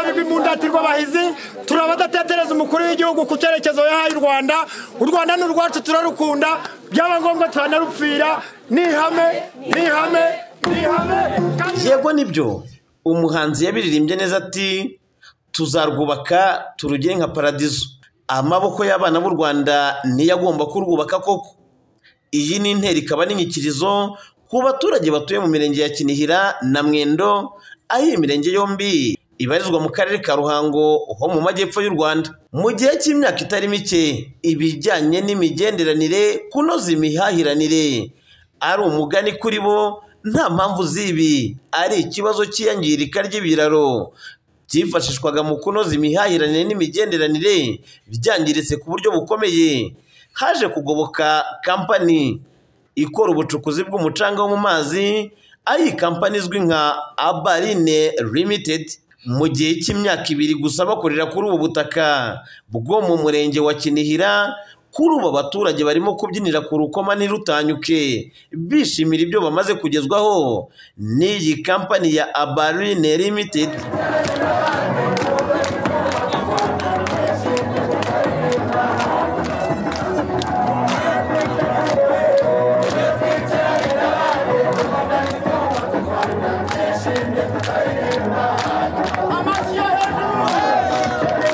twebwe imundatirwa abahizi turi abadatetereza umukuru w'igihugu ku cyerekezo yahaye u rwanda u rwanda ni urwacu turarukunda byaba ngombwa turanarupfira ni ihame ni ihame ni ihame kandi yego nibyo umuhanzi yabiririmbye neza ati tuzarwubaka turugire nka paradizo amaboko y'abana b'u rwanda niyo agomba kurwubaka koko iyi ni intera ikaba n'inyikirizo ku baturage batuye mu mirenge ya kinihira na mwendo aho iyi mirenge yombi ibarizwa mu karere ka ruhango ho mu majyepfo y'u rwanda mu gihe cy'imyaka itari mike ibijyanye n'imigenderanire kunoza imihahiranire ari umugani kuri bo nta mpamvu z'ibi ari ikibazo cy'iyangirika ry'ibiraro byifashishwaga mu kunoza imihahiranire n'imigenderanire byangiritse ku buryo bukomeye haje kugoboka kampani ikora ubucukuzi bw'umucanga wo mu mazi aho iyi kampani izwi nka abarine limitedi mu gihe cy'imyaka ibiri gusa bakorera kuri ubu butaka bwo mu murenge wa kinihira kuri ubu abaturage barimo kubyinira ku rukoma ntirutanyuke bishimira ibyo bamaze kugezwaho n'iyi kampani ya abarine limitedi amashyi yo hejuru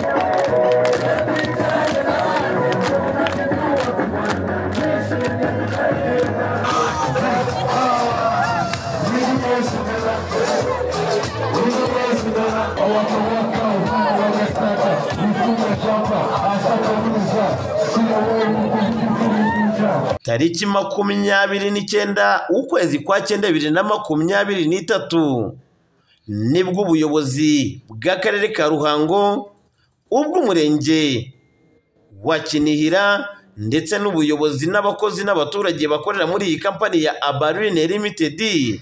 tariki makumyabiri n'icyenda ukwezi kwa cyenda bibiri na makumyabiri n'itatu nibwo ubuyobozi bw'akarere ka ruhango ubw'umurenge wa kinihira ndetse n'ubuyobozi n'abakozi n'abaturage bakorera muri iyi kampani ya abarine limitedi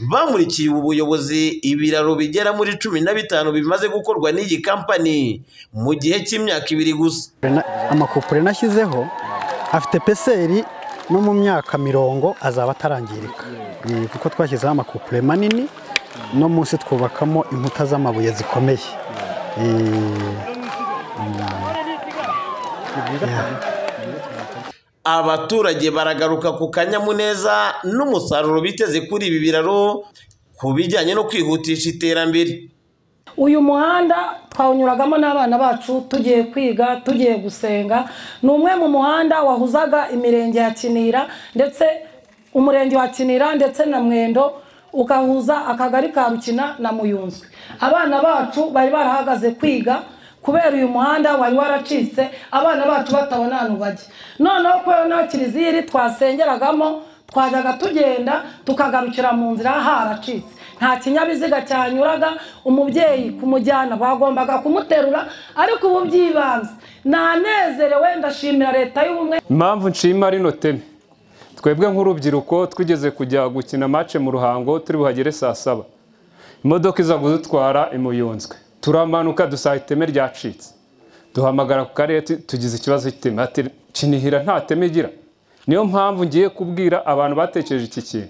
bamurikiye ubu buyobozi ibiraro bigera muri cumi na bitanu bimaze gukorwa n'iyi kampani mu gihe cy'imyaka ibiri gusa Na- amakupure nashyizeho afite peseri no mu myaka mirongo azaba atarangirika Mm, kuko twashyizeho amakupure manini no munsi twubakamo inkuta z'amabuye zikomeye Eh, abaturage baragaruka ku kanyamuneza n'umusaruro biteze kuri ibi biraro ku bijyanye no kwihutisha iterambere uyu muhanda twawunyuragamo n'abana bacu tugiye kwiga tugiye gusenga ni umwe mu muhanda wahuzaga imirenge ya kinira ndetse umurenge wa kinira ndetse na mwendo ugahuza akagari ka rukina na muyunzwe abana bacu bari barahagaze kwiga kubera uyu muhanda wari waracitse abana bacu batabona ahantu bajya noneho kubera naho kiliziya iri twasengeragamo twajyaga tugenda tukagarukira mu nzira haracitse nta kinyabiziga cyanyuraga umubyeyi kumujyana bagombaga kumuterura ariko ubu by'ibanze nanezerewe ndashimira leta y'ubumwe impamvu nshima rino teme twebwe nk'urubyiruko twigeze kujya gukina mace mu ruhango turi buhagere saa saba imodoka iza kudutwara imuyunzwe turamanuka dusanga iteme ryacitse duhamagara ku karere tu- tugize ikibazo cy'iteme ati kinihira nta teme igira niyo mpamvu ngiye kubwira abantu batekereje iki kintu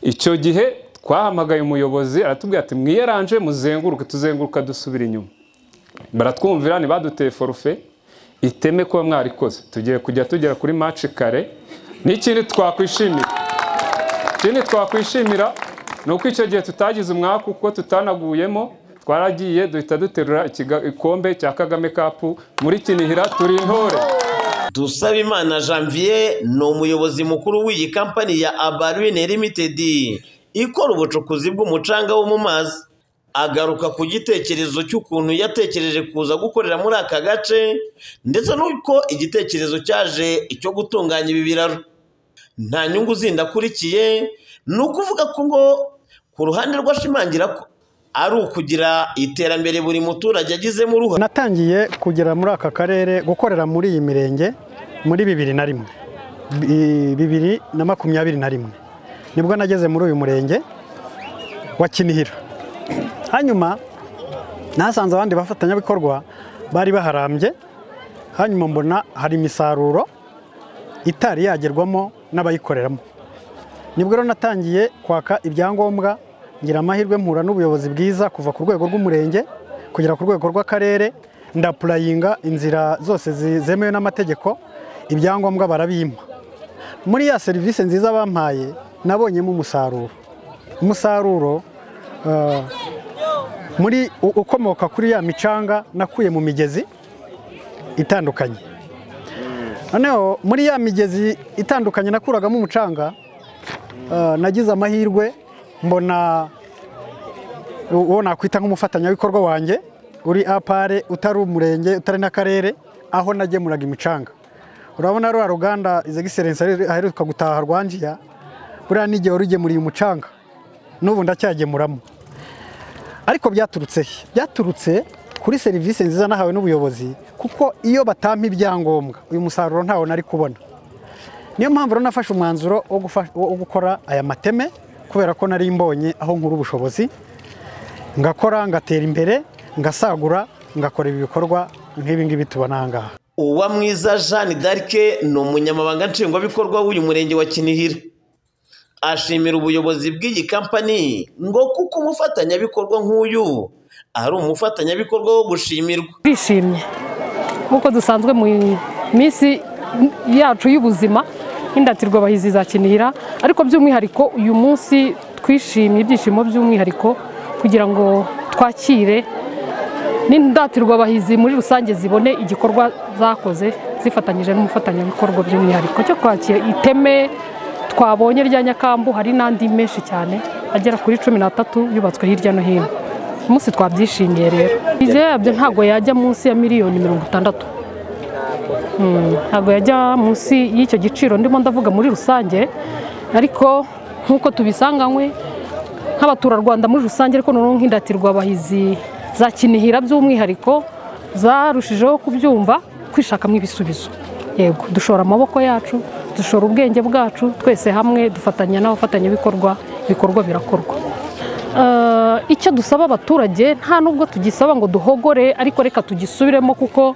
icyo gihe twahamagaye umuyobozi aratubwira ati mwiyeranje muzenguruke tuzenguruka dusubira inyuma baratwumvira ntibaduteye forufe iteme kuba mwarikoze tugiye kujya tugera kuri maci kare n'ikindi twakwishimira ikindi twakwishimira ni uko icyo gihe tutagize umwaka kuko tutanaguyemo twaragiye duhita duterura ikiga- igikombe cya kagame kapu muri kinihira turi intore dusabimana janvier ni umuyobozi mukuru w'iyi kampani ya abarine limited ikora ubucukuzi bw'umucanga wo mu mazi agaruka ku gitekerezo cy'ukuntu yatekereje kuza gukorera muri aka gace ndetse n'uko igitekerezo cyaje icyo gutunganya ibi biraro nta nyungu zindi akurikiye ni ukuvuga ko ngo ku ruhande rw'ashimangira ko ari ukugira iterambere buri muturage agizemo uruhare natangiye kugera muri aka karere gukorera muri iyi mirenge muri bibiri na rimwe Bi- bibiri na makumyabiri na rimwe nibwo nageze muri uyu murenge wa kinihira hanyuma nasanze abandi bafatanyabikorwa bari baharambye hanyuma mbona hari imisaruro itari yagerwamo n'abayikoreramo nibwo rero natangiye kwaka ibyangombwa ngira amahirwe mpura n'ubuyobozi bwiza kuva ku rwego rw'umurenge kugera ku rwego rw'akarere ndapurayinga inzira zose zi- zemewe n'amategeko ibyangombwa barabimpa muri ya serivisi nziza bampaye nabonyemo umusaruro umusaruro eh, muri u- ukomoka kuri ya micanga nakuye mu migezi itandukanye noneho muri ya migezi itandukanye nakuragamo umucanga eh, nagize amahirwe mbona uwo nakwita nk'umufatanyabikorwa wanjye uri apare utari umurenge utari n'akarere aho nagemuraga imicanga urabona rwa ruganda izegiserensi aheruka gutaha rwanjiya buriya n'igihe warugemuriye umucanga n'ubu ndacyagemuramo ariko byaturutse he byaturutse kuri serivisi nziza nahawe n'ubuyobozi kuko iyo batampa ibyangombwa uyu musaruro ntawo nari kubona niyo mpamvu rero nafashe umwanzuro wo gufa- wo gukora aya mateme kubera ko nari mbonye aho nkura ubushobozi ngakora ngatera imbere ngasagura ngakora ibi bikorwa nk'ibi ngibi tubona aha ngaha uwa mwiza jeanne d'arc ni umunyamabanga nshingwabikorwa w'uyu murenge wa kinihira ashimira ubuyobozi bw'iyi kampani ngo kuko umufatanyabikorwa nk'uyu ari umufatanyabikorwa wo gushimirwa turishimye nk'uko dusanzwe mu minsi yacu y'ubuzima n'indatirwa bahizi za kinihira ariko by'umwihariko uyu munsi twishimye ibyishimo by'umwihariko kugira ngo twakire n'indatirwa bahizi muri rusange zibone igikorwa zakoze zifatanyije n'umufatanyabikorwa by'umwihariko cyo kwakira iteme twabonye rya nyakambu hari n'andi menshi cyane agera kuri cumi n'atatu yubatswe hirya no hino umunsi twabyishimiye rero ibyo yabyo ntabwo yajya munsi ya miliyoni mirongo itandatu Mm, ntabwo yajya munsi y'icyo giciro ndimo ndavuga muri rusange ariko nk'uko tubisanganywe nk'abaturarwanda muri rusange ariko noneho nk'indatirwa abahizi za kinihira by'umwihariko zarushijeho kubyumva kwishakamo ibisubizo yego dushora amaboko yacu dushora ubwenge bwacu twese hamwe dufatanya n'abafatanyabikorwa ibikorwa birakorwa Eh, icyo dusaba abaturage nta nubwo tugisaba ngo duhogore ariko reka tugisubiremo kuko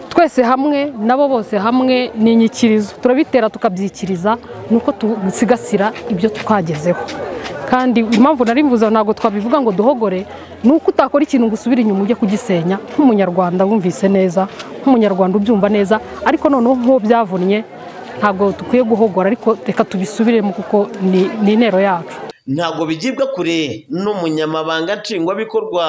twese hamwe nabo bose hamwe ni inyikirizo turabitera tukabyikiriza ni uko dusigasira ibyo twagezeho kandi impamvu nari mvuze ntabwo twabivuga ngo duhogore ni uko utakora ikintu ngo usubire inyuma ujye kugisenya nk'umunyarwanda wumvise neza nk'umunyarwanda ubyumva neza ariko noneho nk'uwo byavunnye ntabwo dukwiye guhogora ariko reka tubisubiremo kuko ni ni intero yacu ntabwo bigibwa kure n'umunyamabanga nshingwabikorwa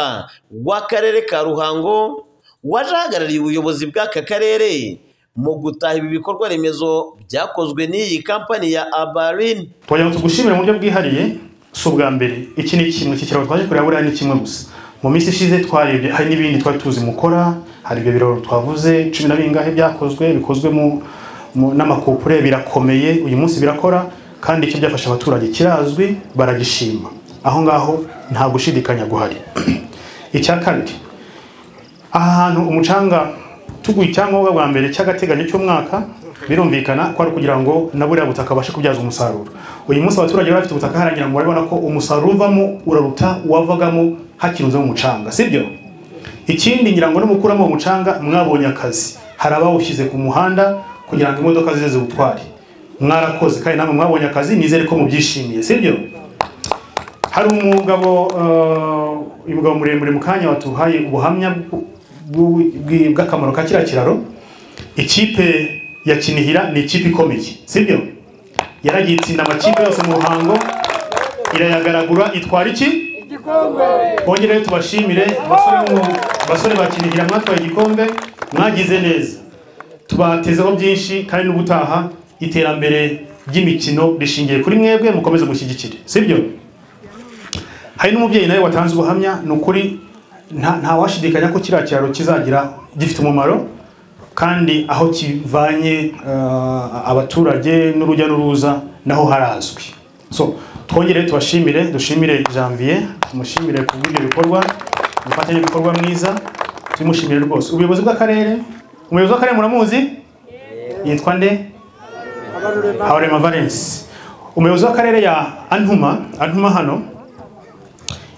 w'akarere ka ruhango waje ahagarariye ubuyobozi bw'aka karere mu gutaha ibi bikorwa remezo byakozwe n'iyi kampani ya abarin twajya tugushimira mu buryo bwihariye si ubwa mbere iki ni kimwe iki kiraro twaje kureba buriya ni kimwe gusa mu minsi ishize twarebye hari n'ibindi twari tuzi mukora hari ibyo biraro twavuze cumi na bingahe byakozwe bikozwe mu, mu n'amakopure birakomeye uyu munsi birakora kandi icyo byafasha abaturage kirazwi baragishima aho ngaho nta gushidikanya guhari icya kabiri aha hantu umucanga tuguye icyangombwa bwa mbere cy'agateganyo cy'umwaka birumvikana ko ari ukugira ngo na buriya butaka abashe kubyaza umusaruro uyu munsi abaturage bari bafite ubutaka harangira ngo barabona ko umusaruro uvamo uraruta uwavagamo hakirunzemo umucanga sibyo ikindi ngira ngo nimukuramo uwo mucanga mwabonye akazi hari abawushyize ku muhanda kugira ngo imodoka zize ziwutware mwarakoze kandi namwe mwabonye akazi nizere ko mubyishimiye sibyo hari umugabo eh, uyu mugabo muremure mu kanya watuhaye ubuhamya bw- bw- bw- bw'akamaro ka kiriya kiraro ikipe ya kinihira ni ikipe ikomeye sibyo yaragiye itsinda amakipe yose mu ruhango irayagaragura itwara iki bongere tubashimire basore mu- basore bakinihira mwatwaye igikombe mwagize neza tubatezeho byinshi kandi n'ubutaha iterambere ry'imikino rishingiye kuri mwebwe mukomeze mushyigikire sibyo hari n'umubyeyi nawe watanze ubuhamya ni ukuri nta- ntawashidikanya ko kiriya kiraro kizagira gifite umumaro kandi aho kivanye eh, abaturage n'urujya n'uruza naho harazwi so twongere tubashimire dushimire janvier tumushimire ku bw'ibyo bikorwa umufatanyabikorwa mwiza tubimushimire rwose ubuyobozi bw'akarere umuyobozi w'akarere muramuzi yitwa nde habarema valence umuyobozi w'akarere ya antuma antuma hano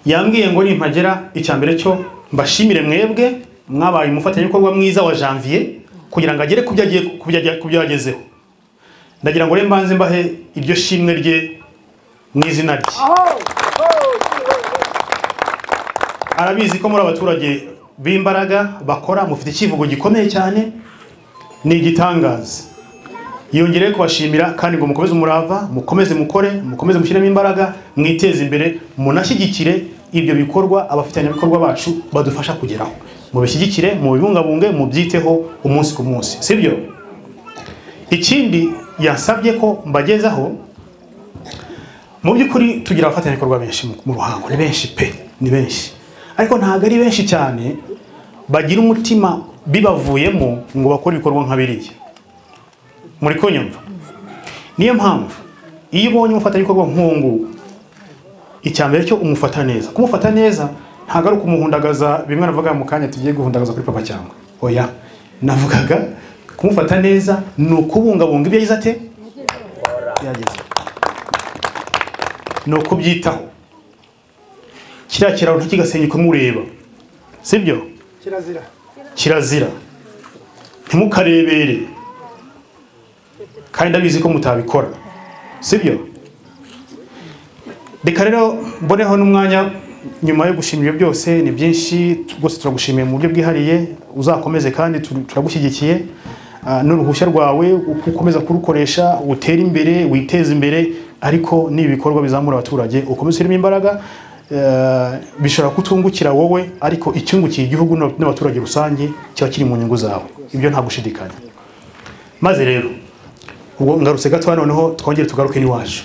yambwiye ngo nimpagera icya mbere cyo mbashimire mwebwe mwabaye umufatanyabikorwa mwiza wa janvier kugira ngo agere ku byo agiye ku byo agiye- ku byo yagezeho ndagira ngo rero mbanze mbahe iryo shimwe rye mu izina rye arabizi ko muri abaturage b'imbaraga bakora mufite icyivugo gikomeye cyane ni igitangaza yongereye kubashimira kandi ngo mukomeze umurava mukomeze mukore mukomeze mushyiremo imbaraga mwiteze imbere munashyigikire ibyo bikorwa abafatanyabikorwa bacu badufasha kugeraho mubishyigikire mubibungabunge mubyiteho umunsi ku munsi sibyo ikindi yasabye ko mbagezaho mu by'ukuri tugira abafatanyabikorwa benshi mu- mu ruhango ni benshi pe ni benshi ariko ntabwo ari benshi cyane bagira umutima bibavuyemo ngo bakore ibikorwa nka biriya muri kunyumva niyo mpamvu iyo ubonye umufatanyabikorwa nk'uwunguwu icya mbere cyo umufata neza kumufata neza ntabwo ari ukumuhundagaza bimwe navuga mu kanya tugiye guhundagaza kuri papa cyangwa oya navugaga kumufata neza ni ukubungabunga ibyo yagize ate yagize ni ukubyitaho kiriya kiraro ntikigasenyuke mureba sibyo kirazira kirazira ntimukarebere kandi ndabizi ko mutabikora sibyo reka rero mboneho n'umwanya nyuma yo gushimira ibyo byose ni byinshi tu- rwose turagushimiye mu buryo bwihariye uzakomeze kandi tu- turagushyigikiye Ah, n'uruhushya rwawe uko ukomeza kurukoresha utere imbere witeze imbere ariko n'ibikorwa bizamura abaturage ukomeze urimo imbaraga Eh, bishobora kutungukira wowe ariko icyungukiye igihugu n'ab- n'abaturage rusange kiba kiri mu nyungu zawe ibyo nta gushidikanya maze rero ubwo ngarutse gatoya noneho twongere tugaruke n'iwacu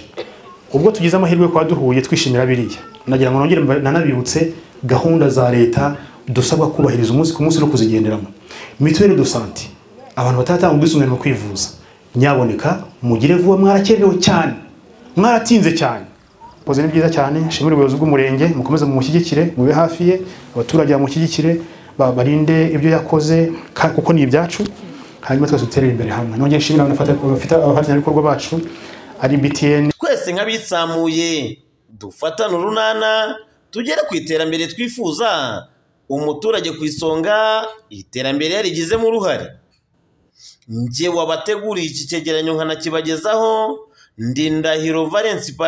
ubwo tugize amahirwe kwa duhuye twishimira biriya nagira ngo nongere mba- nanabibutse gahunda za leta dusabwa kubahiriza umunsi ku munsi no kuzigenderamo mituweli do sante abantu bataratanga ubwisungane mu kwivuza nyaboneka mugire vuba mwarakererewe cyane mwaratinze cyane koze ni byiza cyane nshimire ubuyobozi bw'umurenge mukomeze mumushyigikire mube hafi ye abaturage bamushyigikire ba- barinde ibyo yakoze ka- kuko ni ibyacu hanyuma twese duterere imbere hamwe nongere nshimire abafata- abafata- abafatanyabikorwa bacu ari btn twese nk'abitsamuye dufatane urunana tugere ku iterambere twifuza umuturage ku isonga iterambere yarigizemo uruhare njye wabateguriye iki cyegeranyo nkanakibagezaho ndi ndahiro valence